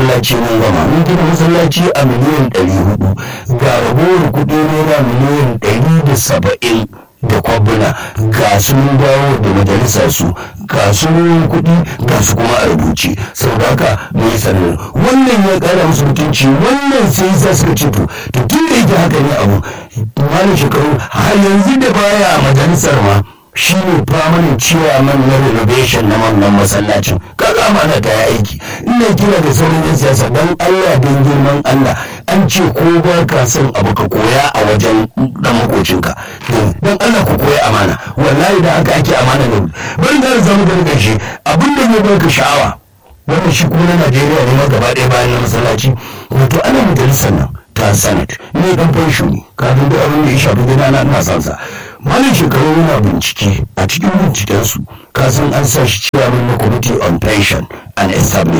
masallaci mun gama mun gina masallaci a miliyan ɗari hudu ga ragowar kuɗi naira miliyan ɗari da saba'in da kwabuna ga su mun dawo da majalisa su ga su ruwan kuɗi ga su kuma a rubuce saboda haka mun yi sanar wannan ya ƙara musu mutunci wannan sai za suka ce to to tun da yake haka ne abu malin shekaru har yanzu da baya a majalisar ma shi ne famanin ciyaman na renovation na wannan masallacin kaga amana ta aiki ina kira da sauran yan siyasa don allah don girman allah an ce ko ba ka son abu ka koya a wajen dan makocinka don allah ku koya amana wallahi da haka ake amana da bari da zama da ƙarshe abin da ya baka sha'awa wannan shi kuma na najeriya ne ma gaba ɗaya bayan na masallaci wato ana majalisar nan ta senate ne dan fansho ne kafin da abin da ya shafi gida na ina sansa malin shekaru yana bincike a cikin bincikensu kasan an sa shi ciyaman na committee on pension and establishment